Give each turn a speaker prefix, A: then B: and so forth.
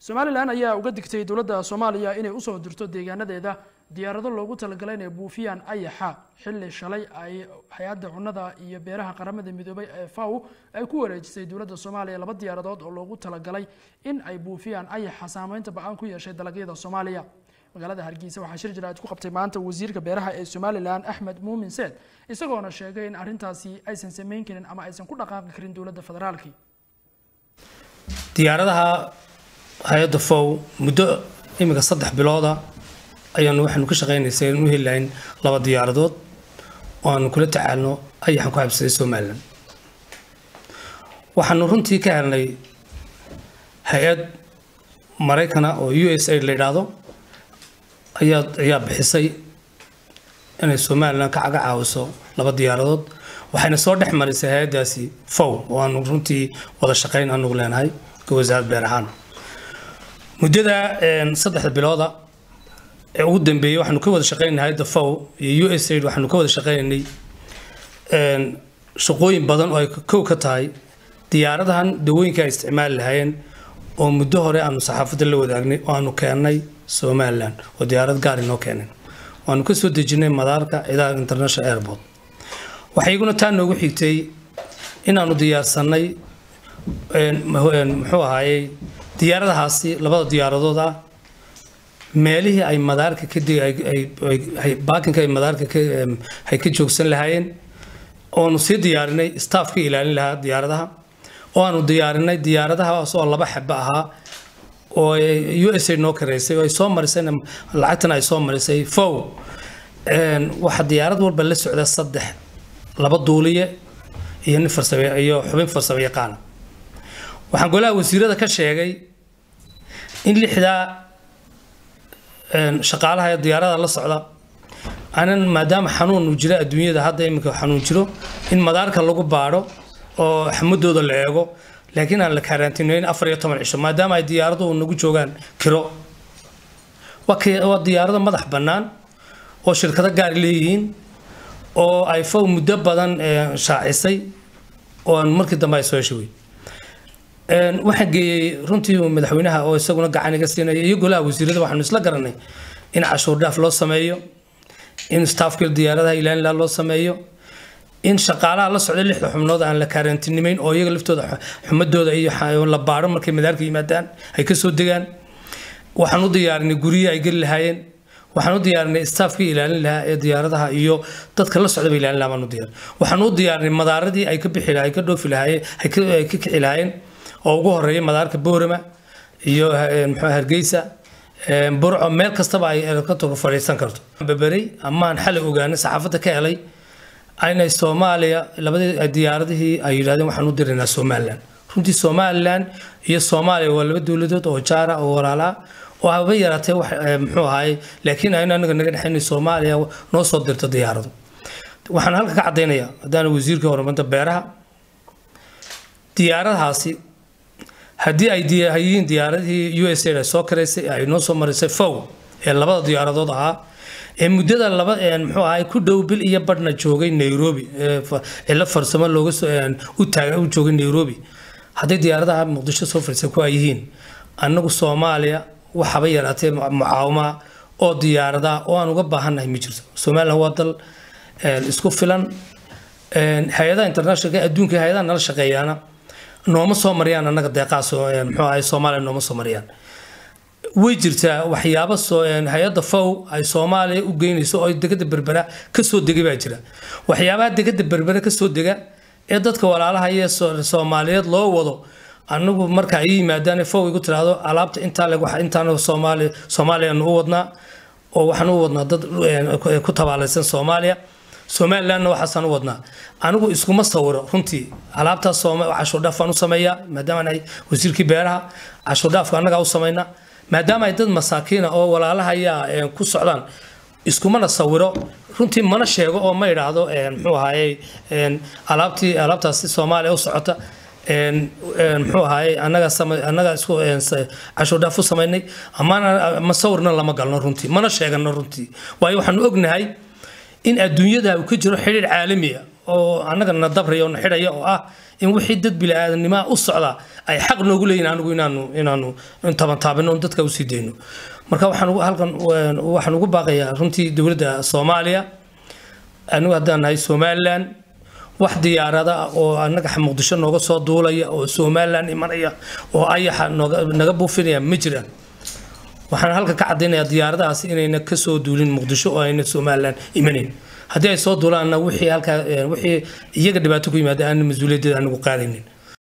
A: somalilan ayaa uga digtay dowladda soomaaliya inay usoo dirto deegaanadeeda diyaarado loogu talagalay inay buufiyaan ayaxa xilli shalay ay hay-adda cunnada iyo beeraha qaramada midoobay ee faw ay ku wareejisay dowladda soomaaliya laba diyaaradood oo loogu talagalay in ay buufiyaan ayaxa saameynta ba-aan ku yeeshay dalagyada soomaaliya magaalada hargeysa waxaa shir jira aad ku qabtay maanta wasiirka beeraha ee somalilan axmed muumin seed isagoona sheegay in arrintaasi aysan samayn karin ama aysan ku dhaqaaqi karin dowladda federaalki
B: diyaaradaha hay-adda fow muddo iminka saddex bilooda ayaanu waxaanu ka shaqaynaysay in u heli lahayn laba diyaaradood oo aanu kula tacaalno ayaxan ku habsaday somalilan waxaanu runtii ka helnay hay-ad maraykana oo u s a la yidhaahdo ayaa ayaa bixisay inay somalilan ka caga caawiso laba diyaaradood waxayna soo dhex marisay hay-addaasi fow oo aanu runtii wada shaqayn anugu leenahay ka wasaaradda beer ahaan muddada saddexda bilooda ee ugu dambeeyey waxaanu ka wada shaqaynay hay-adda fow iyo u s aid waxaanu ka wada shaqaynaynay shaqooyin badan oo ay kow ka tahay diyaaradahan dawooyinka ay isticmaali lahaayeen oo muddo hore aanu saxaafadda la wadaagnay oo aanu keennay somalilan oo diyaarad gaar inoo keeneen waanu ka soo dejinay madaarka ciidaha international airport waxaa iyaguna taa noogu xigtay inaanu diyaarsanay muxuu ahaayey diyaaradahaasi labada diyaaradood ah meelihii ay madaarka ka baakinka ay madaarka ay ka joogsan lahaayeen oonu sii diyaarinay staffka ilaalin lahaa diyaaradaha oo aanu diyaarinay diyaaradahaas oo laba xaba ahaa oo u s a noo kareysay oo ay soo marisay lacagtana ay soo marisay fow waxaa diyaarad walba la socda saddex laba duuliye iyo nin farsame iyo xubin farsamo yaqaana waxaan golaha wasiirada ka sheegay in lixdaa shaqaalaha diyaarada la socda anan maadaama xanuun uu jiro adduunyada hadda iminka xanuun jiro in madaarka lagu baadho oo xamadooda la eego laakiin aan la kaaraantinayn afar iyo toban cisho maadaama ay diyaaradu nagu joogaan kiro waa diyaarado madax bannaan oo shirkado gaar leeyihiin oo ay fow muddo badan shaacisay oo aan markii dambe ay soo heshawey waxaan geeyey runtii madaxweynaha oo isaguna gacan iga siinaya iyo golaha wasiirada waxaanu isla garanay in cashuur dhaaf loo sameeyo in staafka diyaaradaha ilaalinlaa loo sameeyo in shaqaalaha la socda lixda xubnood aan la kaaraantinimeyn oo iyaga laftooda xumadooda iyo la baadho markay madaarka yimaadaan ay kasoo degaan waxaan u diyaarinay guryihi ay geli lahaayeen waxaan u diyaarinay staafkii ilaalin lahaa ee diyaaradaha iyo dadka la socdaba ilaalin lahaa baan u diyaarin waxaan u diyaarinay madaaradii ay ka bixi lahaa ay ka dhoofi lahaayeen ay ka kici lahaayeen oo ugu horeeya madaarka boorama iyo muxuu hargeysa burco meel kastaba ay helicopterku fadhiisan karto beberey amaan xalay ogaanay saxaafadda ka helay inay soomaaliya labadii diyaaradihii ay yidhahdeen waxaan u diraynaa somalilan runtii somalilan iyo soomaaliya waa laba dowladood oo jaara oo walaalaa oo haba yaraatee wax muxuu ahaayey laakiin aynu anaga naga dhexaynay soomaaliya noo soo dirta diyaarado waxaan halka ka caddaynayaa haddaan wasiirka horumarinta beeraha diyaaradahaasi haddii ay yihiin diyaaradihii u s a ay soo karaysay ay noo soo marisay fow ee labada diyaaradood ahaa ee muddada laba muxuu ahay ku dhow bil iyo badhna joogay nairobi cilo farsamo looga soo u taaga u joogay nairobi hadday diyaaradaha muqdisho soo fadhiisay ku ay yihiin annagu soomaaliya waxaba yaraatee mucaawama oo diyaaradaha oo aan uga baahannahay ma jirto somalilan waa dal isku filan hay-adaha internationalka adduunka hay-adaha nala shaqeeyaana nooma soo mariyaan annaga deeqaas muxuu ahay soomaaliya nooma soo mariyaan way jirtaa waxyaabo hay-adda fow ay soomaaliya u geynayso oo degada berbera kasoo degay baa jira waxyaabaha degada berbera kasoo dega ee dadka walaalaha iyo soomaaliyeed loo wado anagu marka ay yimaadaan fow igu tiraahdo alaabta intaa leg intaan soomaaliya soomaaliyanu u wadnaa oo waxaan u wadnaa dad ku tabaalaysan soomaaliya somalilandna waxaasaan u wadnaa anigu iskuma sawiro runtii alaabtaas cashuurdhaafaan u sameeyaa maadaama ay wasiirkii beeraha cashuurdhaafka annagaa u samaynaa maadaama ay dad masaakiina oo walaalaha ayaa ku socdaan iskumana sawiro runtii mana sheego oo ma idhaahdo muxuu ahaayey alaabtii alaabtaasi soomaaliya u socota muxuu ahaayey annaga annaga isku cashuurdhaaf u samaynay amaana ma sawirna lama galno runtii mana sheegano runtii waayo waxaanu ognahay in adduunyada uu ka jiro xidhiir caalami ah oo annaga na dabraya oo na xidhaya oo ah in wixii dad bili-aadamnimaa u socda ay xaq noogu leeyihin anigu inaanu inaanu tabantaabino on dadka usii dayno marka waxaan halkan waxaan ugu baaqayaa runtii dowladda soomaaliya anigu haddaan nahay somalilan wax diyaarada oo annaga muqdisho nooga soo duulaya oo somalilan imanaya oo ayaxa naga buufinaya ma jiraan waxaan halkan ka caddaynayaa diyaaradahaasi inayna kasoo duulin muqdisho oo ayna somalilan imanayn haddii ay soo duulaanna wixii halkaa wixii iyaga dhibaato ku yimaada aan mas-uuliyaddeeda anigu qaadaynin